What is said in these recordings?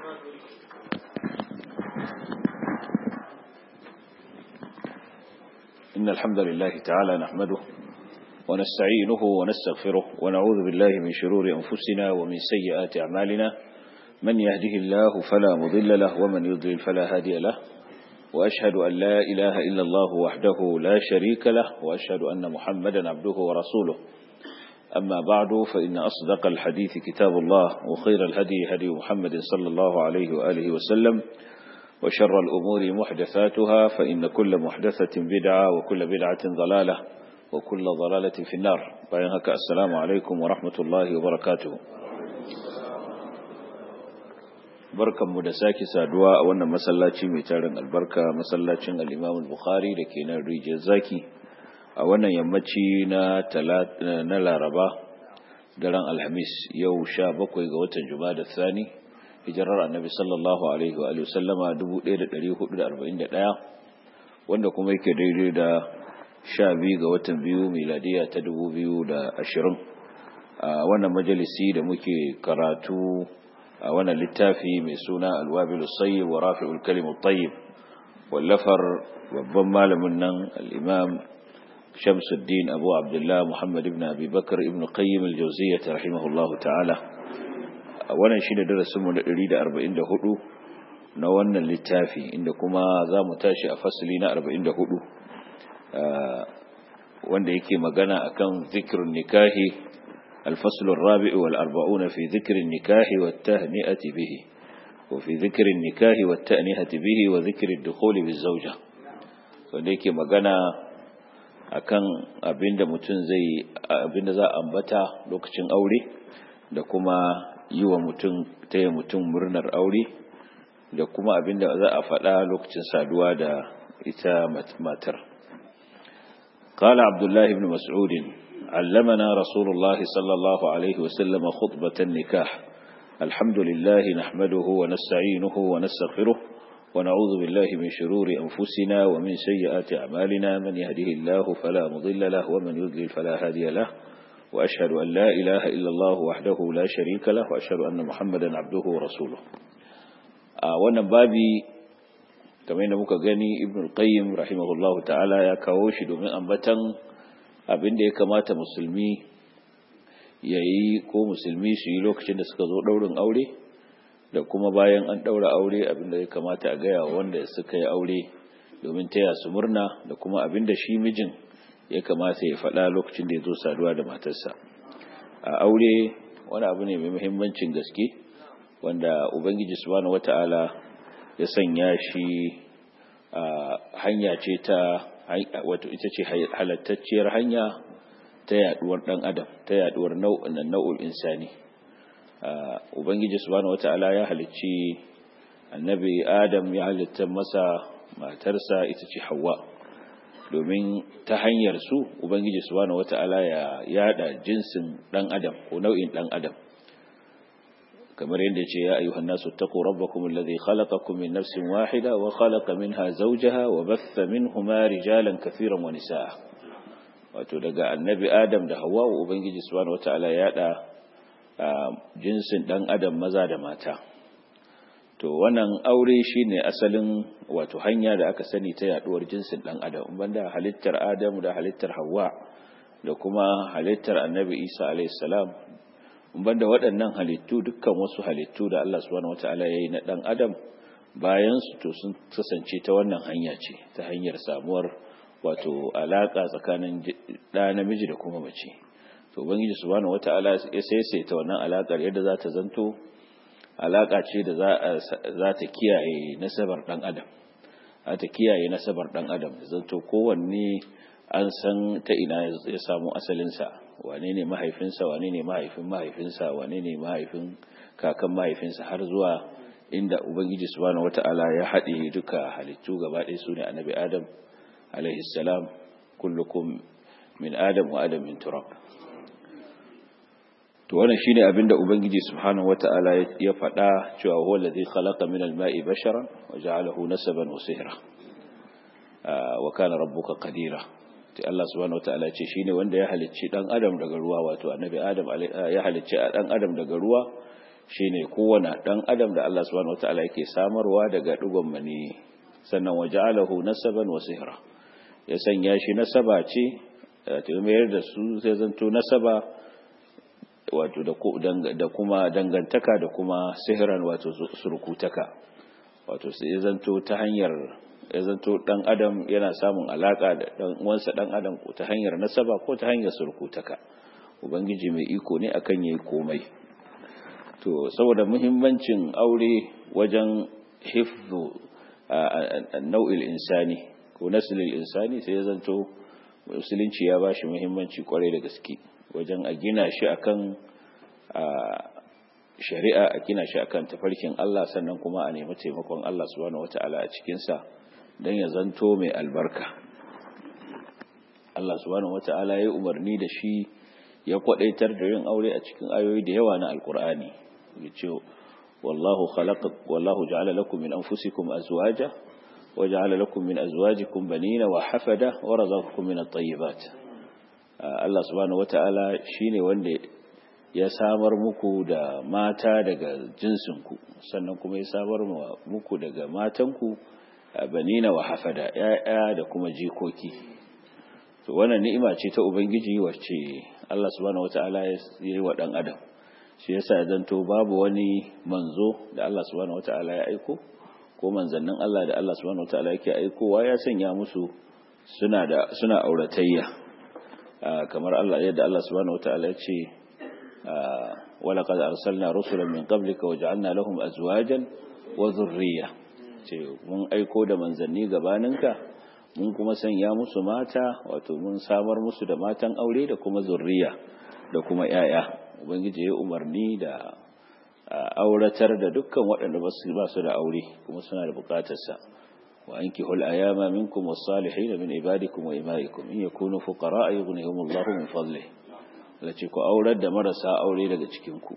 إن الحمد لله تعالى نحمده ونستعينه ونستغفره ونعوذ بالله من شرور أنفسنا ومن سيئات أعمالنا من يهده الله فلا مضل له ومن يضلل فلا هادي له وأشهد أن لا إله إلا الله وحده لا شريك له وأشهد أن محمدا عبده ورسوله أما بعد فإن أصدق الحديث كتاب الله وخير الهدي هدي محمد صلى الله عليه وآله وسلم وشر الأمور محدثاتها فإن كل محدثة بدعة وكل بدعة ضلالة وكل ضلالة في النار بينهك السلام عليكم ورحمة الله وبركاته barkan mu da sake saduwa a wannan masallaci mai tarin albarka masallacin al-Imam al-Bukhari da ke nan Rijiyar Zaki a wannan yammaci na na Laraba daren Alhamis yau 17 ga watan Jumada Thani hijirar Annabi sallallahu alaihi wa alihi sallama 1441 wanda kuma yake daidai da 12 ga watan biyu miladiya ta 2020 a wannan majalisi da muke karatu a wannan littafi mai suna alwabilu sayyib wa rafi'ul kalimut tayyib wallafar babban malamin nan al-imam Shamsuddin Abu Abdullah Muhammad ibn Abi Bakar ibn Qayyim al-Jawziyyah rahimahullahu ta'ala wannan shine darasin mu na 144 na wannan littafi inda kuma zamu tashi a fasali na 44 wanda yake magana akan zikrun nikahi الفصل الرابع والأربعون في ذكر النكاح والتهنئة به وفي ذكر النكاح والتأنيهة به وذكر الدخول بالزوجة وليك مغانا akan abinda mutum zai abinda za a ambata lokacin aure da kuma yi wa mutum taya mutum murnar aure da kuma abinda za a faɗa lokacin saduwa da ita matar قال عبد الله بن مسعود علمنا رسول الله صلى الله عليه وسلم خطبة النكاح الحمد لله نحمده ونستعينه ونستغفره ونعوذ بالله من شرور أنفسنا ومن سيئات أعمالنا من يهده الله فلا مضل له ومن يضلل فلا هادي له وأشهد أن لا إله إلا الله وحده لا شريك له وأشهد أن محمدا عبده ورسوله آه وانا بابي kamar yadda muka gani ibn al-qayyim rahimahullahu ta'ala ya kawo shi domin ambatan abin da ya kamata musulmi ya yi ko musulmi su yi lokacin da suka zo ɗaurin aure da kuma bayan an ɗaura aure abin da ya kamata a gaya wanda suka yi aure domin taya su murna da kuma abin da shi mijin ya kamata ya faɗa lokacin da ya zo saduwa da matarsa a aure wani abu ne mai muhimmancin gaske wanda ubangiji subhanahu wata'ala ya sanya shi hanya ce ta wato ita ce halattacciyar hanya ta yaduwar dan adam ta yaduwar nau'in nau'ul insani ubangiji subhanahu wataala ya halicci annabi adam ya halitta masa matarsa ita ce hawa domin ta hanyar su ubangiji subhanahu wataala ya yada jinsin dan adam ko nau'in dan adam kamar yadda ce ya ayyuhan nasu taqu rabbakum alladhi khalaqakum min nafsin wahida wa khalaqa minha zawjaha wa batha minhuma rijalan katiran wa nisaa wato daga annabi adam da hawa ubangiji subhanahu wataala ya da jinsin dan adam maza da mata to wannan aure shine asalin wato hanya da aka sani ta yaduwar jinsin dan adam banda halittar adam da halittar hawa da kuma halittar annabi isa alayhi salam banda waɗannan halittu dukkan wasu halittu da Allah subhanahu wata'ala ya yi na ɗan adam bayan su to sun kasance ta wannan hanya ce ta hanyar samuwar wato alaƙa tsakanin ɗa namiji da kuma mace to ubangiji subhanahu wata'ala ya saisaita wannan alaƙar yadda za ta zanto alaƙa ce da za ta kiyaye nasabar ɗan adam za ta kiyaye nasabar ɗan adam da zanto kowanne an san ta ina ya samu asalinsa wane ne mahaifinsa wane ne mahaifin mahaifinsa wane ne mahaifin kakan mahaifinsa har zuwa inda ubangiji subhanahu wata'ala ya haɗe duka halittu gaba ɗaya su ne annabi adam alaihi salam kullukum min adam wa adam min turab to wannan shine abin da ubangiji subhanahu wata'ala ya faɗa cewa huwa allazi khalaqa min al-ma'i basharan wa ja'alahu nasaban wa sihra wa kana rabbuka qadira sai Allah subhanahu wataala ce shine wanda ya halicci dan adam daga ruwa wato annabi adam ya halicci dan adam daga ruwa shine kowane dan adam da Allah subhanahu wataala yake samarwa daga dugon mani sannan waja'alahu nasaban wa sihra ya sanya shi nasaba ce ta mayar da su sai zanto nasaba wato da kuma dangantaka da kuma sihiran wato surkutaka wato sai ya zanto ta hanyar ya zanto dan adam yana samun alaka da dan uwansa dan adam ko ta hanyar nasaba ko ta hanyar surkutaka ubangiji mai iko ne akan yayi komai to saboda muhimmancin aure wajen hifzu nau'il insani ko naslil insani sai ya zanto musulunci ya bashi muhimmanci kwarai da gaske wajen a gina shi akan shari'a a gina shi akan tafarkin Allah sannan kuma a nemi taimakon Allah subhanahu wata'ala a cikin sa dan ya zanto mai albarka Allah subhanahu wata'ala ya umarni da shi ya kwadaitar da yin aure a cikin ayoyi da yawa na alkur'ani yace wallahu khalaqa wallahu ja'ala lakum min anfusikum azwaja wa ja'ala lakum min azwajikum banina wa hafada wa razaqakum min at-tayyibat Allah subhanahu wata'ala shine wanda ya samar muku da mata daga jinsinku sannan kuma ya samar muku daga matanku banina wa hafada ya'ya da kuma jikoki to wannan ni'ima ce ta ubangiji wacce Allah subhanahu wata'ala ya yi wa dan adam shi yasa ya zanto babu wani manzo da Allah subhanahu wata'ala ya aiko ko manzannin Allah da Allah subhanahu wata'ala yake aikowa ya sanya musu suna da suna auratayya kamar Allah yadda Allah subhanahu wata'ala ya ce ولقد أرسلنا رسلا من قبلك وجعلنا لهم أزواجا وذرية mun aiko da manzanni gabaninka mun kuma sanya musu mata wato mun samar musu da matan aure da kuma zurriya da kuma yaya ubangiji ya umarni da auratar da dukkan waɗanda ba su da aure kuma suna da bukatarsa wa ankihul ayama minkum was-salihin min ibadikum wa imaikum in yakunu fuqara yughnihimullahu min fadlihi lace ku aurar da marasa aure daga cikinku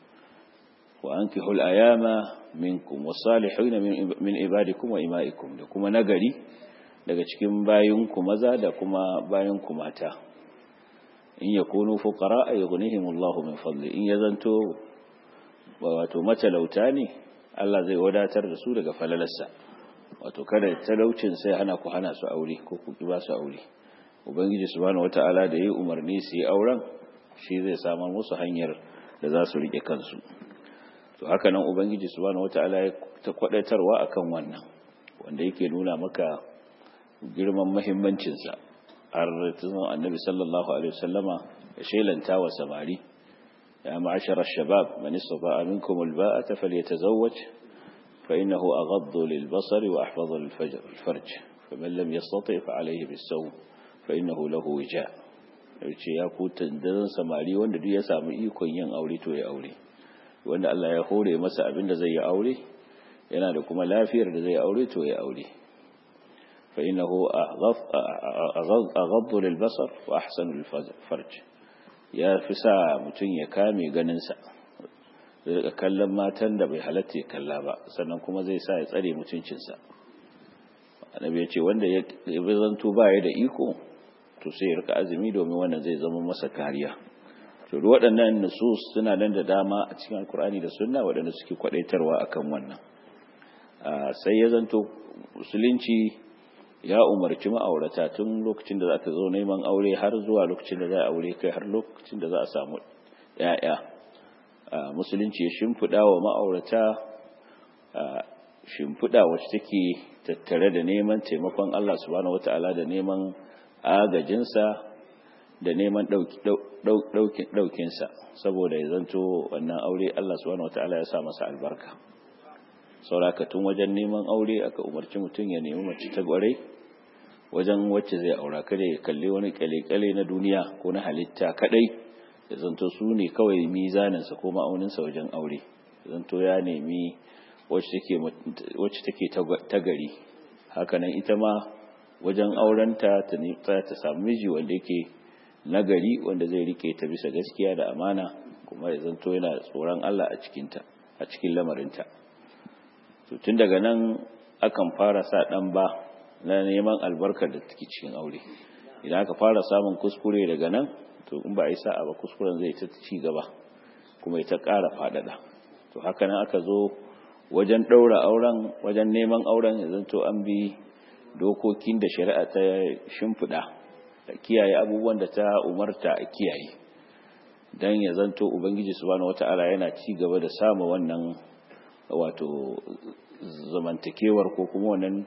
wa ankihul ayama minkum wasalihin min ibadikum wa imaikum da kuma nagari daga cikin bayinku maza da kuma bayinku mata in yakunu fuqara yughnihimullahu min fadli in yazanto wato matalauta ne Allah zai wadatar da su daga falalarsa wato kada talaucin sai hana ku hana su aure ko ku ki ba su aure ubangiji subhanahu wataala da yayi umarni su yi auren shi zai samar musu hanyar da za su rike kansu to haka nan ubangiji subhanahu wataala ya ta kwadaitarwa akan wannan wanda yake nuna maka girman muhimmancin sa har tun annabi sallallahu alaihi wasallama ya shelanta wa samari ya ma'ashara shabab man istata'a minkum alba'ata falyatazawwaj fa innahu aghaddu lilbasari wa ahfadhu lilfarj faman lam yastati' fa alayhi bis-sawm fa innahu lahu wija' ce ya ku tandarin samari wanda duk ya samu ikon yin aure to ya aure wanda Allah ya hore masa abin da zai yi aure yana da kuma lafiyar da zai aure to ya aure fa innahu aghaddu lil basar wa ahsanu lil farj ya fi sa mutum ya kame ganin sa zai kallon matan da bai halatta ya kalla ba sannan kuma zai sa ya tsare mutuncin sa annabi ya ce wanda ya zanto ba ya da iko to sai ya rika azumi domin wannan zai zama masa kariya to duk waɗannan nusus suna nan da dama a cikin alkur'ani da sunna waɗanda suke kwadaitarwa akan wannan sai ya zanto musulunci ya umarci ma'aurata tun lokacin da za ta zo neman aure har zuwa lokacin da za a aure kai har lokacin da za a samu ‘ya'ya musulunci ya shimfiɗa wa ma'aurata shimfiɗa wacce take tattare da neman taimakon Allah subhanahu wata'ala da neman agajinsa da neman ɗaukinsa saboda ya zanto wannan aure Allah subhanahu wata'ala ya sa masa albarka sauraka tun wajen neman aure aka umarci mutum ya nemi mace ta gwarai wajen wacce zai aura kada ya kalli wani kyale-kyale na duniya ko na halitta kadai ya zanto su ne kawai mizaninsa ko ma'auninsa wajen aure ya zanto ya nemi wacce take ta gari hakanan ita ma wajen aurenta ta ta samu miji wanda yake nagari wanda zai rike ta bisa gaskiya da amana kuma ya zanto yana tsoron Allah a cikinta a cikin lamarinta to tun daga nan akan fara sa dan ba na neman albarkar da take cikin aure idan aka fara samun kuskure daga nan to in ba a yi sa'a ba kuskuren zai ta ci gaba kuma ya ta ƙara faɗaɗa to haka nan aka zo wajen ɗaura auren wajen neman auren ya zanto an bi dokokin da shari'a ta shimfiɗa da kiyaye abubuwan da ta umarta a kiyaye don ya zanto ubangiji subhanahu wata'ala yana ci gaba da samu wannan wato zamantakewar ko kuma wannan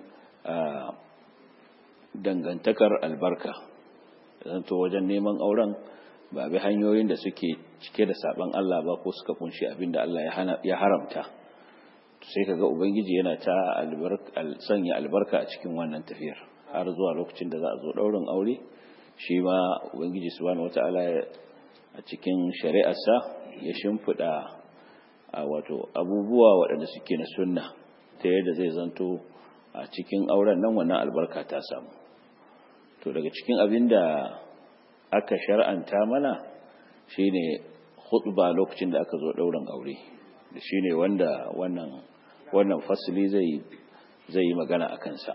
dangantakar albarka zanto wajen neman auren ba bi hanyoyin da suke cike da saban Allah ba ko suka kunshi abin da Allah ya haramta sai kaga ubangiji yana ta sanya albarka a cikin wannan tafiyar har zuwa lokacin da za a zo daurin aure shi ma ubangiji subhanahu wata'ala a cikin shari'arsa ya shimfiɗa a wato abubuwa waɗanda suke na sunna ta yadda zai zanto a cikin auren nan wannan albarka ta samu to daga cikin abin da aka shar'anta mana shine khutba lokacin da aka zo ɗaurin aure da shine wanda wannan wannan fasili zai zai yi magana a kansa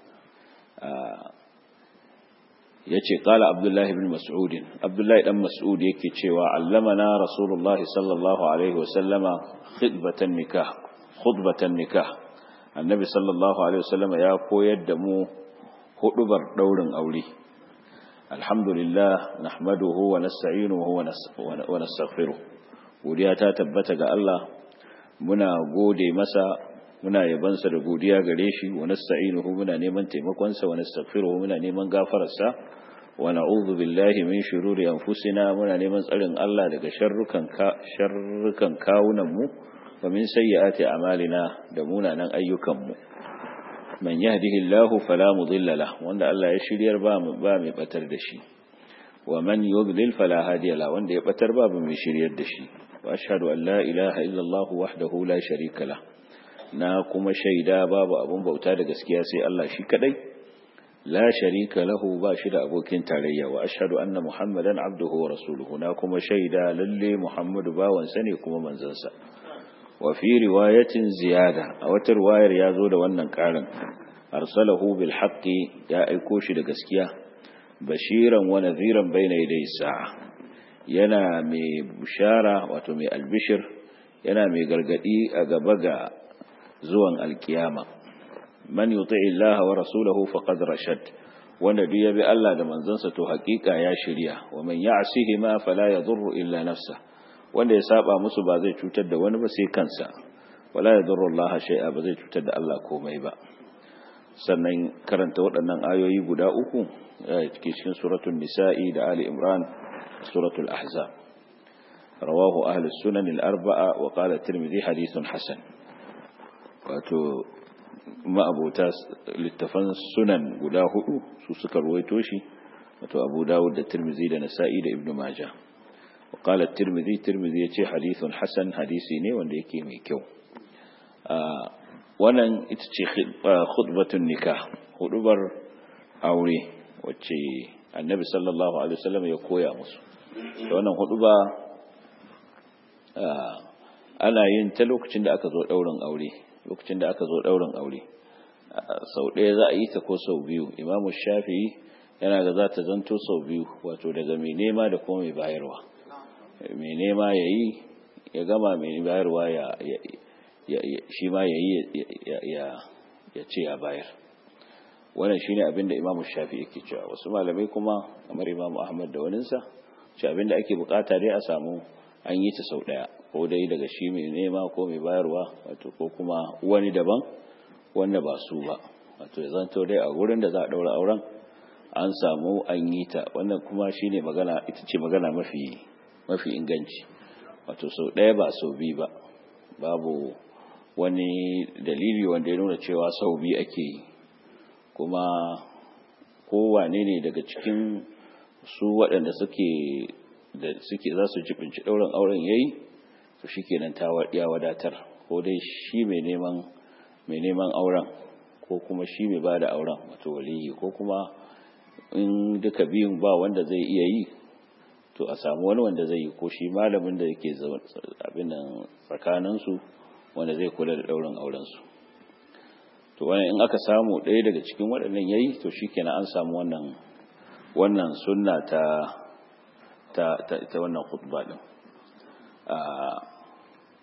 yace qala abdullahi ibn mas'ud abdullahi dan mas'ud yake cewa allamana rasulullahi sallallahu alaihi wasallama khutbatan nikah khutbatan nikah annabi sallallahu alaihi wasallama ya koyar da mu hudubar daurin aure alhamdulillah nahmaduhu wa nasta'inuhu wa nastaghfiruh godiya ta tabbata ga Allah muna gode masa muna yabansa da godiya gare shi wa nasta'inuhu muna neman taimakon sa wa nastaghfiruhu muna neman gafararsa wa na'udhu billahi min shururi anfusina muna neman tsarin Allah daga sharrukan ka sharrukan kawunan mu wa min sayyiati a'malina da munanan ayyukan mu man yahdihillahu fala mudilla lahu wanda Allah ya shiryar ba mu ba mai batar da shi wa man yudlil fala hadiya lahu wanda ya batar babu mai shiryar da shi wa ashhadu an la ilaha illa Allah wahdahu la sharika lahu na kuma shaida babu abun bauta da gaskiya sai Allah shi kadai la sharika lahu ba shi da abokin tarayya wa ashhadu anna muhammadan abduhu wa rasuluhu na kuma shaida lalle muhammadu bawan sa ne kuma manzon sa wa fi riwayatin ziyada a wata riwayar ya zo da wannan karin arsalahu bil haqqi ya aiko shi da gaskiya bashiran wa nadhiran bayna yaday sa'a yana mai bushara wato mai albishir yana mai gargadi a gaba ga zuwan alkiyama man yuti Allah wa rasulahu faqad rashad wanda duk ya bi Allah da manzansa to hakika ya shirya wa man ya'sihi ma fala yadurru illa nafsa wanda ya saba musu ba zai cutar da wani ba sai kansa wala yadurru Allah shay'a ba zai cutar da Allah komai ba sannan karanta waɗannan ayoyi guda uku cikin suratul nisa'i da ali imran suratul ahzab rawahu ahli sunan al-arba'a wa qala at-tirmidhi hadithun hasan wato ma'abota littafan sunan guda hudu su suka ruwaito shi wato abu dawud da tirmizi da nasa'i da ibnu maja وقال الترمذي الترمذي yace hadithun hasan hadisi ne wanda yake mai kyau wannan ita ce khutbatun nikah hudubar aure wacce annabi sallallahu alaihi wasallam ya koya musu wannan huduba ana yin ta lokacin da aka zo daurin aure lokacin da aka zo ɗaurin aure sau ɗaya za a yi ta ko sau biyu imamu shafi'i yana ga za ta zanto sau biyu wato daga mai nema da kuma mai bayarwa mai nema ya yi ya gama mai bayarwa ya shi ma ya yi ya ce ya bayar wannan shine abin da imamu shafi'i ke cewa wasu malamai kuma kamar imamu ahmad da waninsa ce abin da ake bukata dai a samu an yi ta sau ɗaya ko dai daga shi mai nema ko mai bayarwa wato ko kuma wani daban wanda ba su ba wato ya zanto dai a wurin da za a ɗaura auren an samu an yi ta wannan kuma shine magana ita ce magana mafi mafi inganci wato sau ɗaya ba sau biyu ba babu wani dalili wanda ya nuna cewa sau biyu ake yi kuma kowane ne daga cikin su waɗanda suke da suke za su jibinci ɗaurin auren yayi to shikenan ta ya wadatar ko dai shi mai neman mai neman auren ko kuma shi mai bada auren wato waliyi ko kuma in duka biyun ba wanda zai iya yi to a samu wani wanda zai yi ko shi malamin da yake abin nan tsakanin su wanda zai kula da ɗaurin auren su to wannan in aka samu ɗaya daga cikin waɗannan yayi to shikenan an samu wannan wannan sunna ta ta, ta, ta wannan khutba din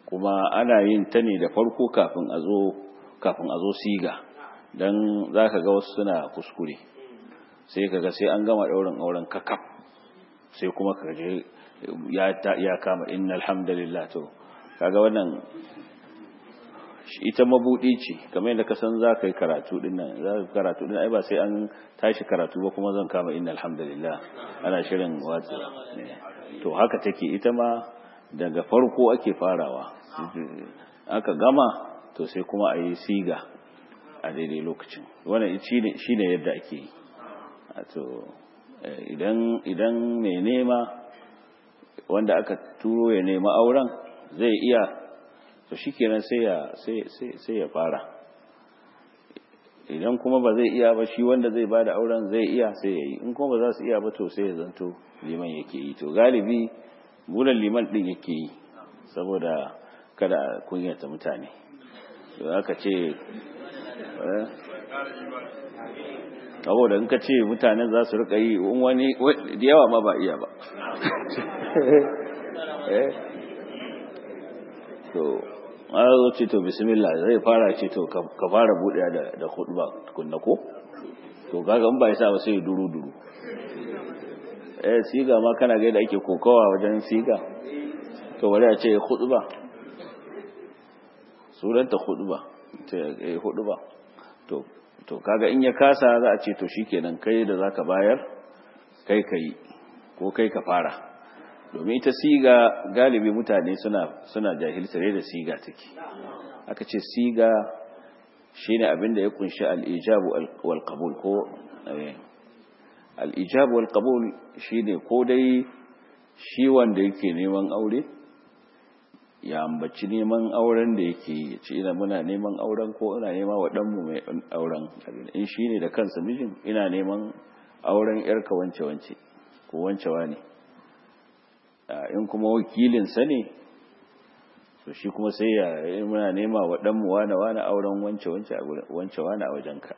kuma ana yin ta ne da farko kafin a zo kafin a zo siga dan zaka ga wasu suna kuskure sai kaga sai an gama daurin auren kakaf sai kuma kaje ya ya kama innal hamdalillah to kaga wannan ita mabudi ce kamar yadda ka san za ka yi karatu din nan za ka karatu din ai ba sai an tashi karatu ba kuma zan kama innal hamdalillah ana shirin watsi to haka take ita ma daga farko ake farawa aka gama to sai kuma a yi siga a daidai lokacin wannan shine yadda ake yi to idan idan mai nema wanda aka turo ya nema auren zai iya to shikenan sai ya sai sai ya fara idan kuma ba zai iya ba shi wanda zai bada auren zai iya sai ya yi in kuma ba za su iya ba to sai ya zanto liman yake yi to galibi bulan liman din yake yi saboda kada kunyata mutane to aka ce saboda in ka ce mutanen za su rika yi wani da yawa ma ba iya ba to an zo ce to bismillah zai fara ce to ka fara buɗe da da khutba kunna ko to kaga in ba yasa ba sai duru duru eh siga ma kana ga da ake kokawa wajen siga to bari a ce khutba suranta khutba ta eh khutba to to kaga in ya kasa za a ce to shikenan kai da zaka bayar kai kai ko kai ka fara domin ita siga galibi mutane suna suna jahilta da siga take aka ce siga shine abin da ya kunshi al-ijabu wal qabul ko al-ijabu wal qabul shine ko dai shi wanda yake neman aure ya ambaci neman auren da yake yi ce ina muna neman auren ko ina nema wa ɗanmu mai auren in shi ne da kansa mijin ina neman auren yarka wance-wance ko wancewa ne in kuma wakilinsa ne to shi kuma sai ya muna nema wa ɗanmu wane-wane auren wance-wance a wajenka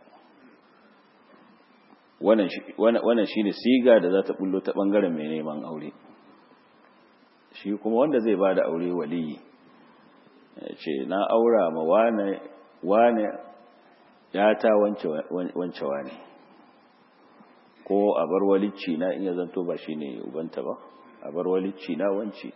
wannan shi ne siga da za ta bullo ta ɓangaren mai neman aure shi kuma wanda zai ba da aure waliyi ce na aura ma wane wane ya ta wance wane ko a bar walicci na in ya zanto ba shi ne ubanta ba a bar walicci na wance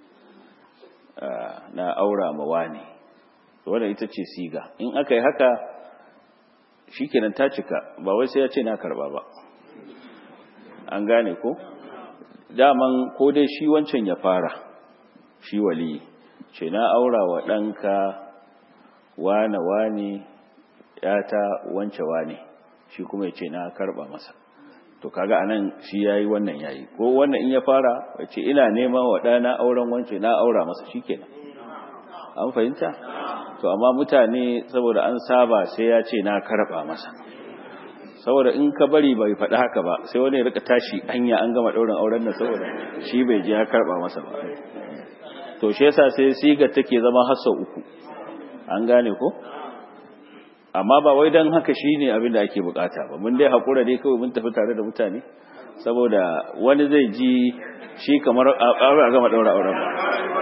na aura ma wane wadda ita ce siga in aka yi haka shi kenan ta cika ba wai sai ya ce na karba ba an gane ko? daman ko dai shi wancan ya fara shi wali ce na aura wa ɗanka wane wane ta wance wane shi kuma ya ce na karɓa masa to kaga anan shi yayi wannan yayi ko wannan in ya fara ya ce ina nema wa ɗana auren wance na aura masa shikenan an fahimta to amma mutane saboda an saba sai ya ce na karɓa masa saboda in ka bari bai faɗi haka ba sai wani ya rika tashi hanya an gama ɗaurin auren nan saboda shi bai ji ya karɓa masa ba to shi yasa sai siga take zama hassa uku an gane ko amma ba wai dan haka shine abin da ake bukata ba mun dai hakura dai kawai mun tafi tare da mutane saboda wani zai ji shi kamar a gama ɗaura auren ba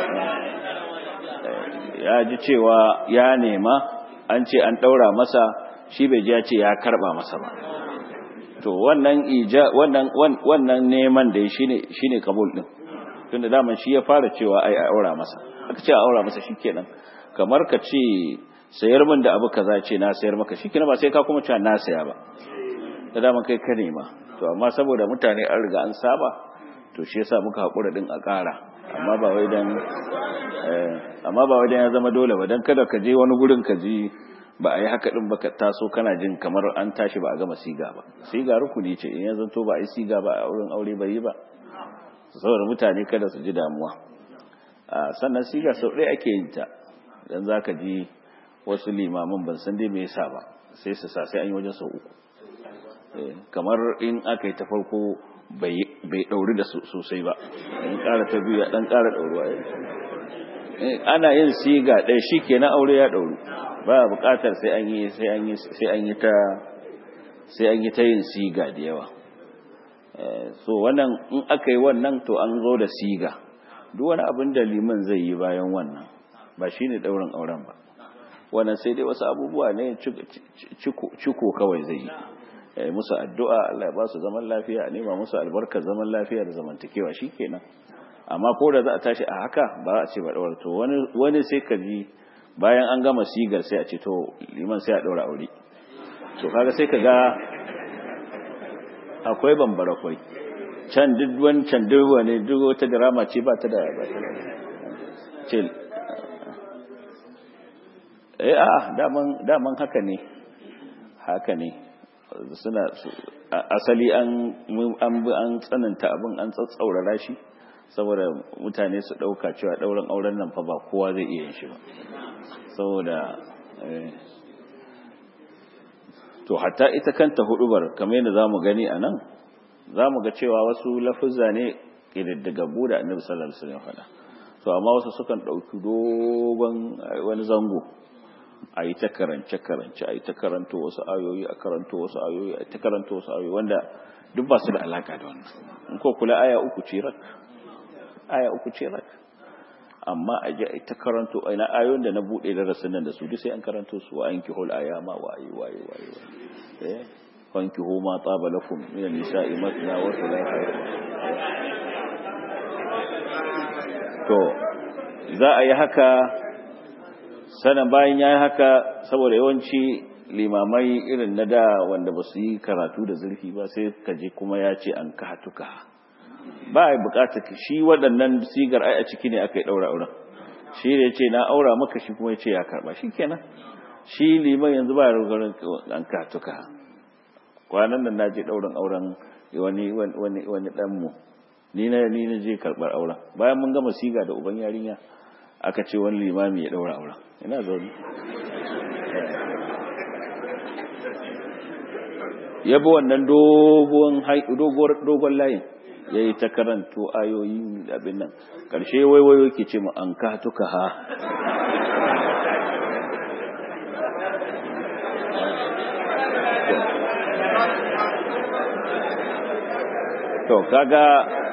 ya ji cewa ya nema an ce an ɗaura masa shi bai ji ya ce ya karba masa ba to wannan ija wannan wannan neman da shine shine kabul din tunda daman shi ya fara cewa ai a aura masa aka ce a aura masa shikenan kamar ka ce sayar min da abu kaza ce na sayar maka shikenan ba sai ka kuma cewa na saya ba da daman kai ka nema to amma saboda mutane an riga an saba to shi yasa muka hakura din a ƙara amma ba wai dan amma ba wai dan ya zama dole ba dan kada ka je wani gurin ka ji ba a yi haka ɗin ba ka taso kana jin kamar an tashi ba a gama siga ba siga rukuni ce in ya zanto ba a yi siga ba a wurin aure bai yi ba saboda mutane kada su ji damuwa sannan siga sau ɗaya ake yin ta dan za ka ji wasu limamin ban san dai me yasa ba sai su sa sai an yi wajen sau uku kamar in aka yi ta farko bai ɗauri da sosai ba in ƙara ta biyu ya ɗan ƙara ɗauruwa ana yin siga ɗaya shi ke na aure ya ɗauru ba buƙatar sai an yi sai an yi sai an yi ta sai an yi ta yin siga da yawa so wannan in aka yi wannan to an zo da siga duk wani abin da liman zai yi bayan wannan ba shine daurin auren ba wannan sai dai wasu abubuwa ne ciko kawai zai yi musu addu'a Allah ya ba su zaman lafiya a nema musu albarkar zaman lafiya da zamantakewa shikenan amma ko da za a tashi a haka ba a ce ba daura to wani wani sai ka ji bayan an gama sigar sai a ce to liman sai a daura aure to kaga sai ka ga akwai bambara kwai can duk wancan duk wani duk wata drama ce ba ta da ba ce eh a daman daman haka ne haka ne suna asali an an an tsananta abin an tsatsaurara shi saboda mutane su dauka cewa dauran auren nan fa ba kowa zai iya yin shi ba saboda to hatta ita kanta hudubar kamar yadda zamu gani anan zamu ga cewa wasu lafuzza ne kididdigaggu da Annabi sallallahu alaihi wasallam faɗa to amma wasu sukan dauki dogon wani zango a yi ta karance-karance a yi ta karanto wasu ayoyi a karanto wasu ayoyi a ta karanto wasu ayoyi wanda duk ba su da alaka da wannan in ko kula aya uku ce rak aya uku ce rak amma a ji a ta karanto ina ayoyin da na buɗe darasin nan da su duk sai an karanto su wa anki hul ayama wa ayi wa ayi wa ayi eh wanki hu ma taba lakum min nisa'i matna wa thulatha to za a yi haka sanan bayan ya yi haka saboda yawanci limamai irin na da wanda ba su yi karatu da zurfi ba sai ka je kuma ya ce an ka hatuka ba a bukatar shi waɗannan sigar ai a ciki ne aka yi ɗaura auren shi ne ce na aura maka shi kuma ya ce ya karɓa shi kenan shi liman yanzu ba rugarin an ka hatuka kwanan nan na je ɗaurin auren wani wani wani ɗanmu ni na ni na je karɓar auren bayan mun gama siga da uban yarinya aka ce wani limami ya ɗaura auren ina zaune ya bi wannan dogon layin ya yi ta karanto ayoyi abin nan ƙarshe waiwayo ke ce ma an katuka ha to kaga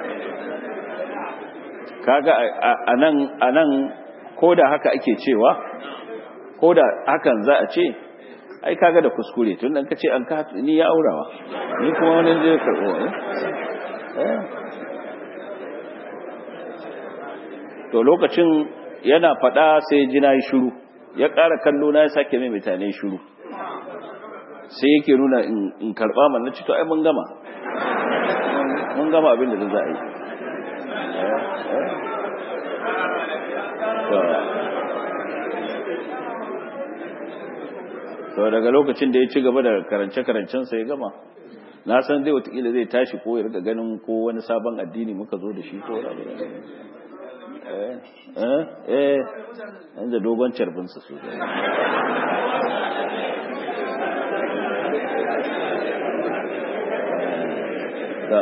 kaga anan anan ko da haka ake cewa ko da hakan za a ce ai kaga da kuskure tun dan kace an ka ni ya aurawa ni kuma wani zai karbo eh to lokacin yana fada sai ji na yi shiru ya ƙara kallo na ya sake mai mutane shiru sai yake nuna in karba man na ci to ai mun gama mun gama abin da za a yi to daga lokacin da ya ci gaba da karance-karancensa ya gama na san zai watakila zai tashi ko ya riga ganin ko wani sabon addini muka zo da shi ko rabu eh eh eh yanzu dogon carbinsa su da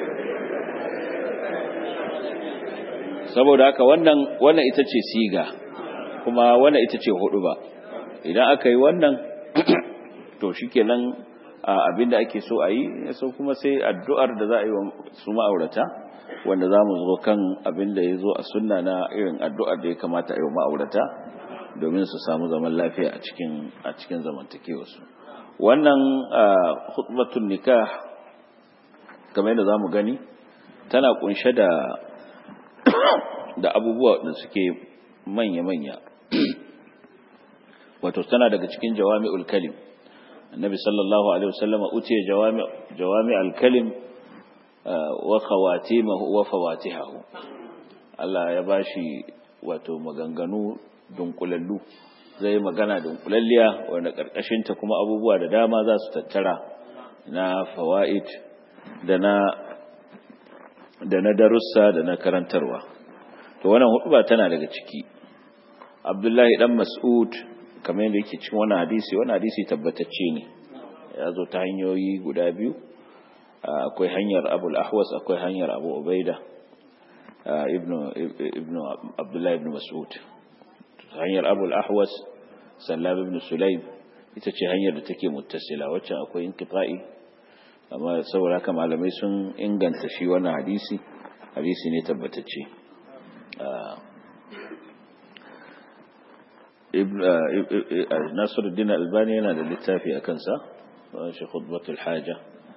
saboda haka wannan wannan ita ce siga kuma wannan ita ce hudu ba idan aka yi wannan to shikenan abinda ake so a yi so kuma sai addu'ar da za a yi wa su ma'aurata wanda za mu zo kan abinda ya zo a sunna na irin addu'ar da ya kamata a yi wa ma'aurata domin su samu zaman lafiya a cikin a cikin zamantakewarsu wannan hutbatun nikah kamar yadda za mu gani tana kunshe da da abubuwa da suke manya-manya wato tana daga cikin jawami'ul kalim annabi sallallahu alaihi wasallam utiya jawami jawami'ul kalim wa khawatimahu wa fawatihahu Allah ya bashi wato maganganu dunkulallu zai magana dunkulalliya wanda karkashin ta kuma abubuwa da dama za su tattara na fawaid da na da na darussa da na karantarwa to wannan hutuba tana daga ciki Abdullahi dan Mas'ud kamar yadda yake cikin wannan hadisi wannan hadisi tabbatacce ne ya zo ta hanyoyi guda biyu akwai hanyar Abu al-Ahwas akwai hanyar Abu Ubaida ibnu ibnu Abdullah ibn Mas'ud hanyar Abu al-Ahwas Sallam ibn Sulaim ita ce hanyar da take muttasila wacce akwai inqita'i amma saboda haka malamai sun inganta shi wannan hadisi hadisi ne tabbatacce nasiruddin albani yana da littafi a kansa shi khutbatul haja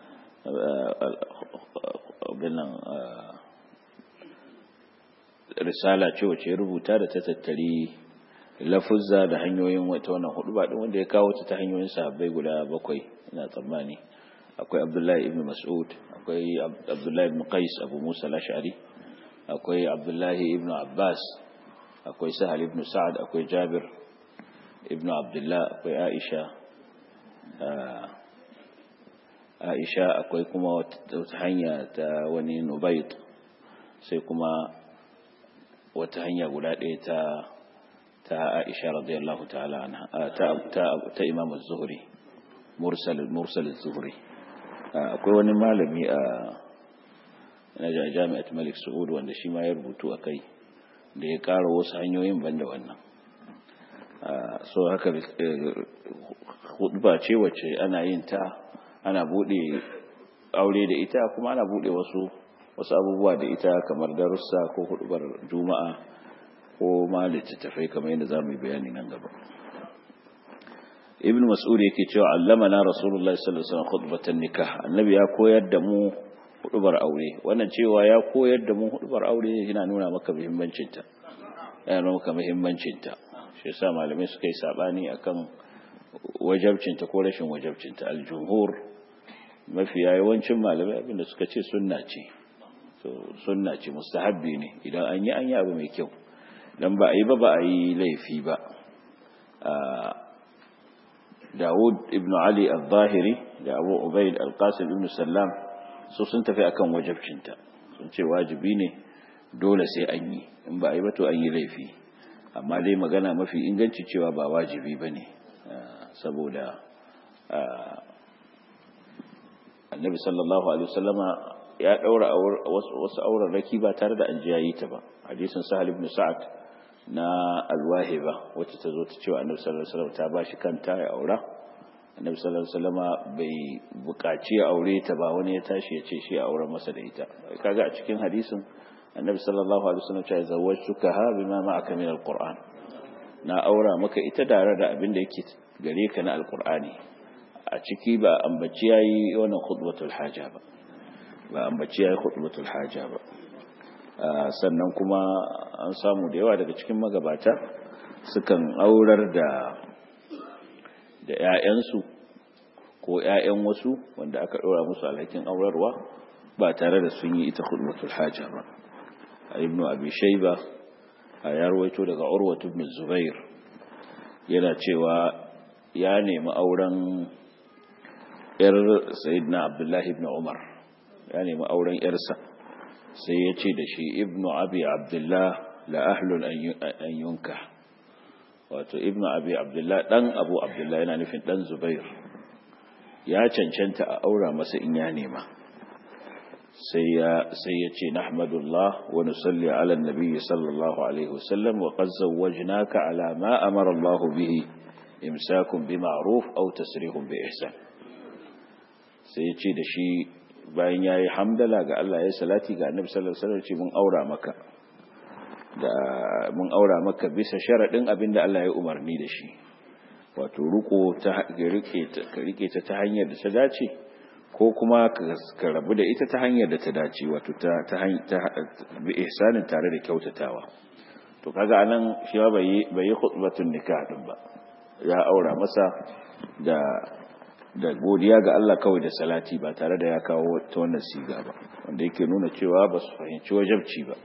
binan risala ce wace rubuta da ta tattari lafuzza da hanyoyin wata wannan hudu ba wanda ya kawo ta ta hanyoyin sahabbai guda bakwai ina tsammani akwai abdullahi ibn mas'ud akwai abdullahi ibn qais abu musa al-ash'ari akwai abdullahi ibn abbas akwai sahal ibn sa'ad akwai jabir ibn abdullah akwai aisha aisha akwai kuma wata hanya ta wani nubayt sai kuma wata hanya guda ɗaya ta ta aisha radiyallahu ta'ala anha ta ta ta imam az-zuhri mursal mursal az-zuhri akwai wani malami a na jami'at malik saud wanda shi ma ya rubutu akai da ya ƙara wasu hanyoyin banda wannan so haka hudba ce wacce ana yin ta ana bude aure da ita kuma ana bude wasu wasu abubuwa da ita kamar darussa ko hudubar juma'a ko ma littattafai kamar yadda za mu yi bayani nan gaba ibn mas'ud yake cewa allamana rasulullahi sallallahu alaihi wasallam khutbatan nikah annabi ya koyar da mu hudubar aure wannan cewa ya koyar da mu hudubar aure yana nuna maka muhimmancin ta yana nuna maka muhimmancin ta shi yasa malamai suka yi sabani akan wajabcin ta ko rashin wajabcin ta aljumhur mafiya yawancin malamai abinda suka ce sunna ce so sunna ce mustahabbi ne idan an yi an yi abu mai kyau dan ba a yi ba ba a yi laifi ba Dawud ibn Ali al-Zahiri da Abu Ubaid al-Qasim ibn Sallam su sun tafi akan wajabcinta sun ce wajibi ne dole sai an yi in ba a yi ba to an yi laifi amma dai magana mafi inganci cewa ba wajibi ba ne saboda annabi sallallahu alaihi wasallama ya daura wasu auren raki ba tare da an ji yayi ta ba hadisin sahal ibn sa'ad na alwahiba wacce ta zo ta cewa annabi sallallahu alaihi wasallam ta bashi kanta ya aura annabi sallallahu alaihi wasallama bai buƙaci ya aure ta ba wani ya tashi ya ce shi ya aure masa da ita kaga a cikin hadisin annabi sallallahu alaihi wasallam ya zawwajtuka ha bima ma'aka min alquran na aura maka ita tare da abin da yake gare ka na alqur'ani a ciki ba ambaci yayi wannan khutbatul haja ba ba ambaci yayi khutbatul haja ba sannan kuma an samu da yawa daga cikin magabata sukan aurar da da ƴaƴansu ko ƴaƴan wasu wanda aka ɗora musu alhakin aurarwa ba tare da sun yi ita khutbatul haja ba ibnu abi shayba ya rawaito daga urwatu ibn zubair yana cewa ya nemi auren yar sayyidina abdullahi ibn umar ya nemi auren yarsa sai ya ce da shi ibnu abi abdullah la ahlun an yunka wato ibnu abi abdullah dan abu abdullah yana nufin dan zubair ya cancanta a aura masa in ya nema sai ya sai ya ce nahmadullah wa nusalli ala nabiyyi sallallahu alaihi wasallam wa qad zawwajnaka ala ma amara Allah bihi imsakun bi ma'ruf aw tasrihun bi ihsan sai ya ce da shi bayan yayi hamdala ga Allah ya salati ga annabi sallallahu alaihi wasallam ce mun aura maka da mun aura maka bisa sharadin abinda Allah ya umarni da shi wato ruko ta rike ta rike ta ta hanyar da ta dace ko kuma ka rabu da ita ta hanyar da ta dace wato ta ta bi ihsanin tare da kyautatawa to kaga anan shi ba bai bai khutbatun nikah din ba ya aura masa da da godiya ga Allah kawai da salati ba tare da ya kawo ta wannan siga ba wanda yake nuna cewa ba su fahimci wajabci ba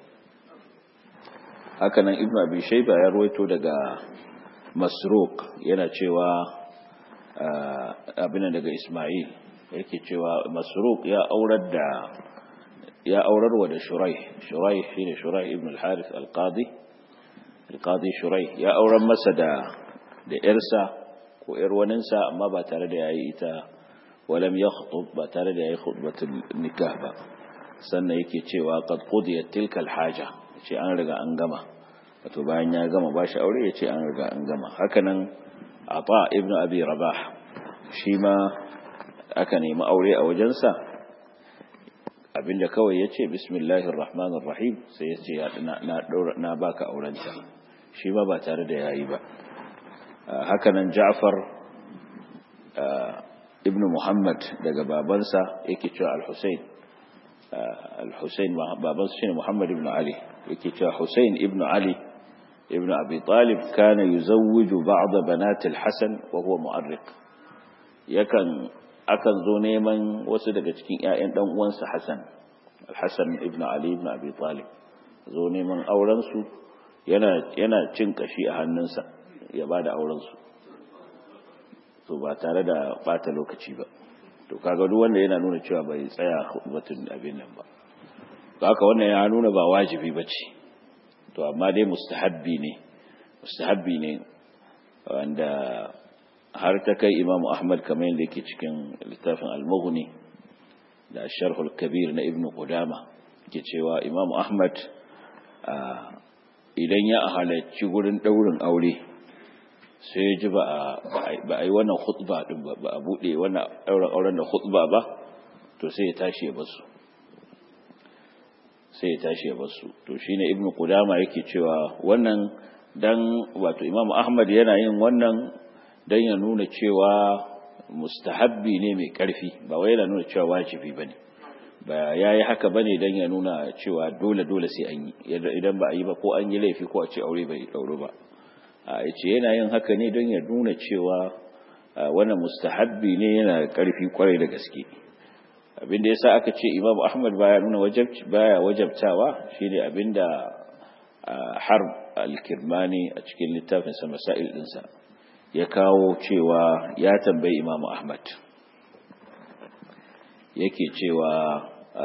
hakanan ibnu abi shayba ya ruwaito daga masruq yana cewa abin daga isma'il yake cewa masruq ya aurar da ya aurarwa da shurai shurai shine shurai ibn al-harith al-qadi al-qadi shurai ya aurar masa da da yarsa ko yar waninsa amma ba tare da yayi ita walam yakhutub ba tare da yayi khutbatul nikah ba sannan yake cewa qad qudiyat tilka al-haja ce an riga an gama wato bayan ya gama bashi aure yace an riga an gama hakanan ata ibn abi rabah shi ma aka nemi aure a wajensa abinda kawai ya ce bismillahir rahmanir rahim sai ya ce na na baka aurenta shi ma ba tare da yayi ba hakanan Ja'far ibn Muhammad daga babansa yake cewa Al-Husayn Al-Husayn babansa shine Muhammad ibn Ali yake cewa Husayn ibn Ali ibn Abi Talib kana yuzawwiju ba'd banat al-Hasan wa huwa mu'arriq yakan akan zo neman wasu daga cikin ƴaƴan dan uwansa Hassan Al-Hasan ibn Ali ibn Abi Talib zo neman auren su yana yana cin kashi a hannunsa ya bada auren su to ba tare da bata lokaci ba to kaga duk wanda yana nuna cewa bai tsaya batun abin nan ba haka wannan ya nuna ba wajibi bace to amma dai mustahabbi ne mustahabbi ne wanda har ta kai Imam Ahmad kamar yadda yake cikin littafin Al-Mughni da Sharh al-Kabir na Ibn Qudama yake cewa Imam Ahmad idan ya halarci gurin daurin aure sai ya ji ba a yi wannan khutba din ba ba a bude wannan ɗaurin auren da khutba ba to sai ya tashi ya basu sai ya tashi ya basu to shine ibnu qudama yake cewa wannan dan wato imamu ahmad yana yin wannan dan ya nuna cewa mustahabbi ne mai karfi ba wai yana nuna cewa wajibi bane ba yayi haka bane dan ya nuna cewa dole dole sai an yi idan ba a yi ba ko an yi laifi ko a ce aure bai dauro ba a ce yana yin haka ne don ya nuna cewa wannan mustahabbi ne yana karfi kwarai da gaske abinda yasa aka ce Imam Ahmad baya nuna wajibci baya wajabtawa shine abinda Harb al-Kirmani a cikin littafin sa Masail dinsa ya kawo cewa ya tambayi Imam Ahmad yake cewa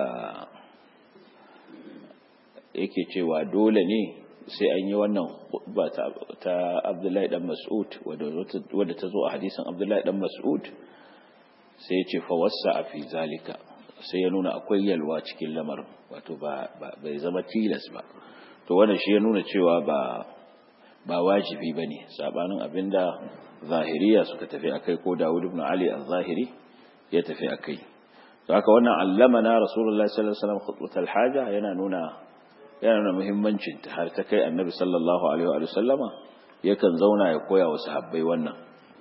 yake cewa dole ne sai an yi wannan khutba ta Abdullahi dan Mas'ud wadda ta zo a hadisin Abdullahi dan Mas'ud sai ya ce fa wasa fi zalika sai ya nuna akwai yalwa cikin lamarin wato ba bai zama tilas ba to wannan shi ya nuna cewa ba ba wajibi bane sabanin abinda zahiriya suka tafi akai ko Dawud ibn Ali az-Zahiri ya tafi akai to haka wannan allamana Rasulullahi sallallahu alaihi wasallam khutbatul haja yana nuna yana nuna muhimmancin ta har ta kai Annabi sallallahu alaihi wa sallama yakan zauna ya koya wa sahabbai wannan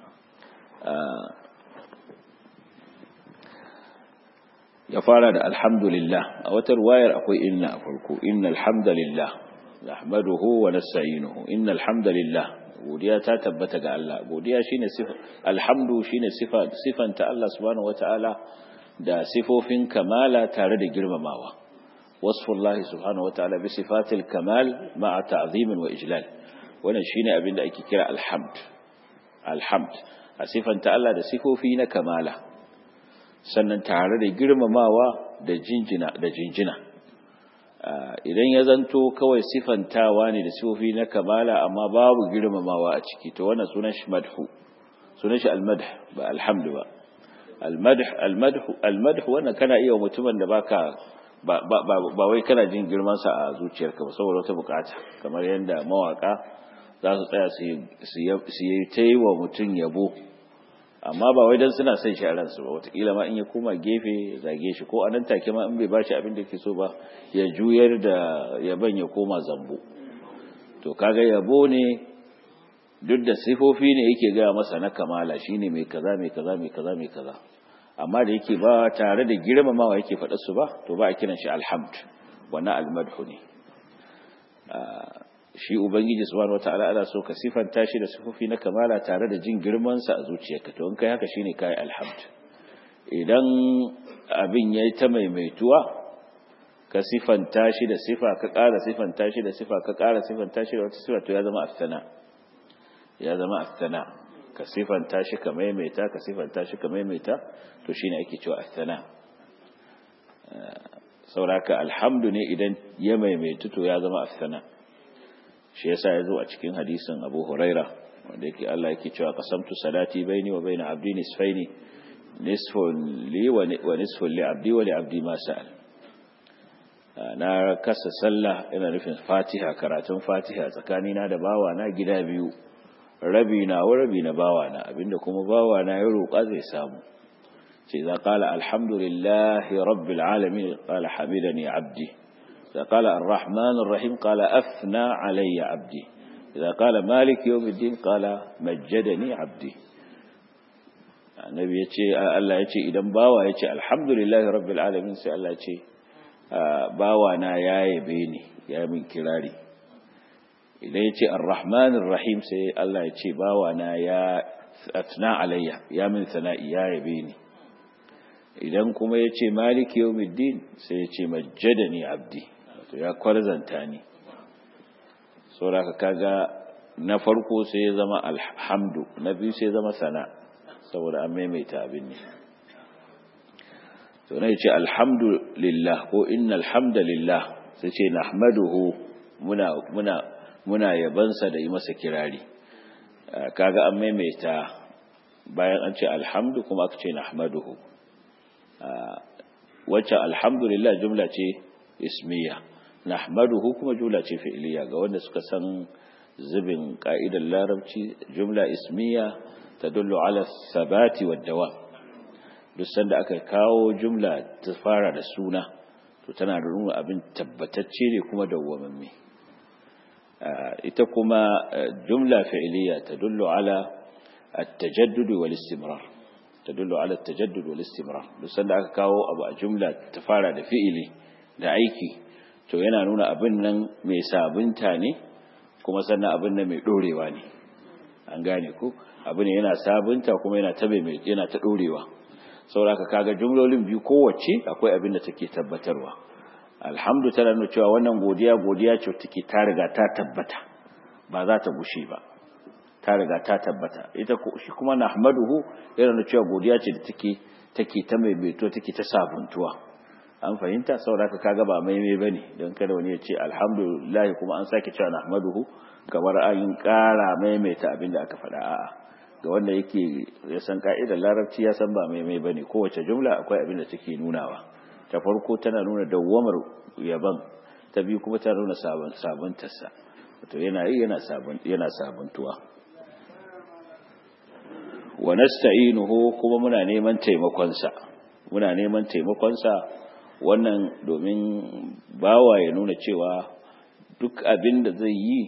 ya fara da alhamdulillah a wata ruwayar akwai inna a farko inna alhamdulillah nahmaduhu wa nasta'inuhu inna alhamdulillah godiya ta tabbata ga Allah godiya shine sifa alhamdu shine sifa sifanta Allah subhanahu wataala da sifofin kamala tare da girmamawa wasfullahi subhanahu wataala bi sifatil kamal ma'a ta'zimin wa ijlal wannan shine abin da ake kira alhamd alhamd a sifanta Allah da sifofi na kamala sannan tare da girmamawa da jinjina da jinjina idan ya zanto kawai sifantawa ne da sifofi na kamala amma babu girmamawa a ciki to wannan sunan shi madhu sunan shi almadh ba alhamdu ba almadh almadh almadh wannan kana iya mutumin da baka ba ba ba wai kana jin girman sa a zuciyarka ba saboda wata bukata kamar yanda mawaka za su tsaya su yi ta yi wa mutum yabo amma ba wai dan suna son shi a ransu ba wataƙila ma in ya koma gefe ya zage shi ko a nan take ma in bai bashi abin da ke so ba ya juyar da yaban ya koma zambo to kaga yabo ne duk da sifofi ne yake gaya masa na kamala shine mai kaza mai kaza mai kaza mai kaza amma da yake ba tare da girmamawa yake faɗa su ba to ba a kiran shi alhamd wannan almadhu ne shi ubangiji subhanahu wataala ana so ka sifanta shi da sifofi na kamala tare da jin girman sa a zuciyarka to in kai haka shine kai alhamd idan abin yayi ta maimaituwa ka sifanta shi da sifa ka ƙara sifanta shi da sifa ka ƙara sifanta shi da wata sifa to ya zama aftana ya zama aftana ka sifanta shi ka maimaita ka sifanta shi ka maimaita to shine ake cewa aftana sauraka alhamdu ne idan ya maimaitu to ya zama aftana shi yasa yazo a cikin hadisin Abu Huraira wanda yake Allah yake cewa qasamtu salati baini wa baina abdi nisfaini nisfun li wa nisfun li abdi wa li abdi ma sa'al na kasa sallah ina nufin Fatiha karatun Fatiha tsakanina da bawa na gida biyu rabi na wa rabi na bawa na abinda kuma bawa na ya roƙa zai samu ce za qala alhamdulillahi rabbil alamin qala hamidani abdi فقال الرحمن الرحيم قال أثنى علي عبدي idza qala malik yawmiddin qala majjadani abdi annabi yace Allah yace idan bawa yace alhamdulillahi rabbil alamin sai Allah yace bawa na yaye ni ya min kirari idan yace arrahmanir rahim sai Allah yace bawa na ya atna alayya ya min sana'i ya yabe ni idan kuma yace maliki yawmiddin sai yace majjadani abdi to ya kwarzanta ni saboda kaga na farko sai ya zama alhamdu na biyu sai ya zama sana saboda an maimaita abin ne to ne ce alhamdulillah ko innal hamdalillah sai ce nahmaduhu muna muna muna yabansa da yi masa kirari kaga an maimaita bayan an ce alhamdu kuma aka ce nahmaduhu wacce alhamdulillah jumla ce ismiya nahmaduhu kuma jumla ce fi'liya ga wanda suka san zubin ka'idar larabci jumla ismiya tadullu ala sabati wad dawam duk sanda aka kawo jumla ta fara da suna to tana da nuna abin tabbatacce ne kuma dawwamamme ita kuma jumla fi'liya tadullu ala at-tajaddud wal istimrar tadullu ala at-tajaddud wal istimrar duk sanda aka kawo abu a jumla ta fara da fi'ili da aiki to yana nuna abin nan mai sabunta ne kuma sannan abin nan mai dorewa ne an gane ku abin ne yana sabunta kuma yana ta mai yana ta dorewa saboda kaga jumlolin biyu kowace akwai abin da take tabbatarwa alhamdu tana nuna cewa wannan godiya godiya ce take ta riga ta tabbata ba za ta gushe ba ta riga ta tabbata ita shi kuma nahmaduhu yana nuna cewa godiya ce da take take ta maimaito take ta sabuntuwa an fahimta saboda kaga ba maimai bane don kada wani ya ce alhamdulillah kuma an sake cewa nahmaduhu kamar an kara maimaita abin da aka faɗa a'a ga wanda yake ya san ka'idar larabci ya san ba maimai bane kowace jumla akwai abin da take nunawa ta farko tana nuna dawwamar yaban ta biyu kuma tana nuna sabuntarsa wato yana yi yana sabun yana sabuntuwa wa nasta'inuhu kuma muna neman taimakon sa muna neman taimakon sa wannan domin bawa ya nuna cewa duk abin da zai yi